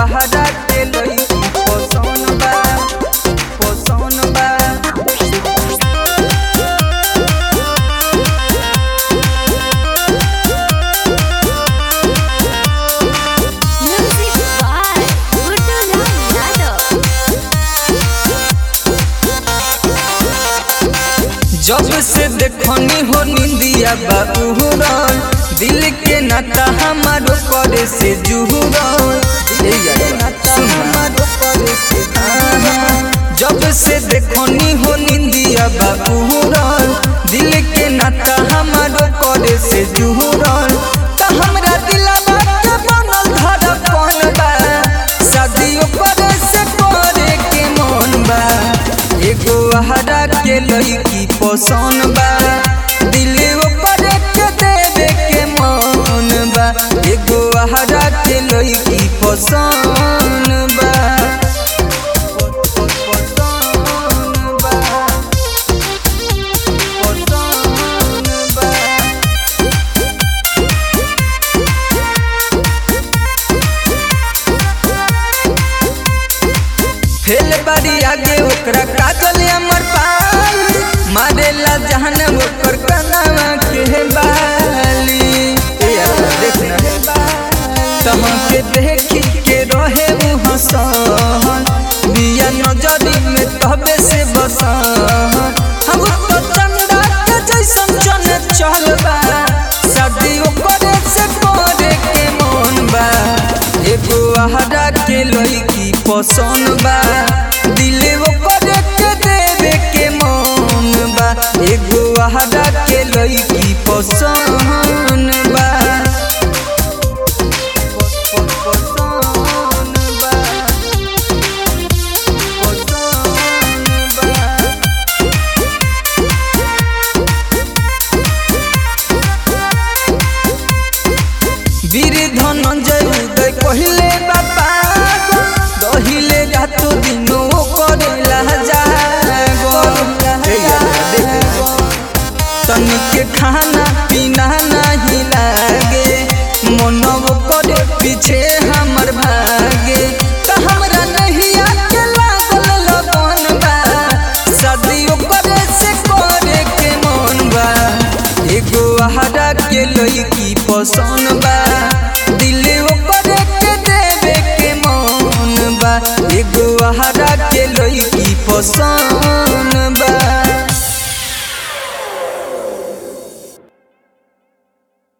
बहरा के लईकी पसंद बा पसंद बा Music by Gurdulam Yadav. जब से देखनी हो निंदिया बाबूरन दिल के नाता हमारो करे से जुहुरन दिल के नाता हमारो करे से आहा। जब से देखनी हो निंदिया बाबूरन दिल के नाता हमारो करे से जुहुरन त हमरा दिलवा के बनल धड़कन बा शादियों करे से करे के मन बा एगो हरा के लईकी पसंद बा दिल ओकर के देवे के मन बा एगो हरा के लईकी पसंद बा पसंद बा पसंद बा फेल बारी आगे ओकरा काजल अमर पाल मारेला जहन ओकर कनावा के बाली ए यार देखना तमके देखी के रहे उ हसन बिया नजरी में तबे से बसन हम तो चंदा के जैसन चने चलबा शादी ओकरे से करे के मन बा एगो हरा के लईकी पसंद बा दिल ओकरे के देवे के मन बा एगो हरा के लईकी पसंद बा पसंद बा पसंद बा वीर धनंजय उदय कहिले बापा रहिले रातो दिनो करेला जागो तनिके खाना पीना नहीं लागे मनव करे पीछे हमर भागे त हमरा नहीं आके लागल लगन बा शादियों करे से करे के मन बा एगो हरा के लईकी पसंद बा दिल ओकरे के देवे के मन बा एगो हरा के लईकी पसंद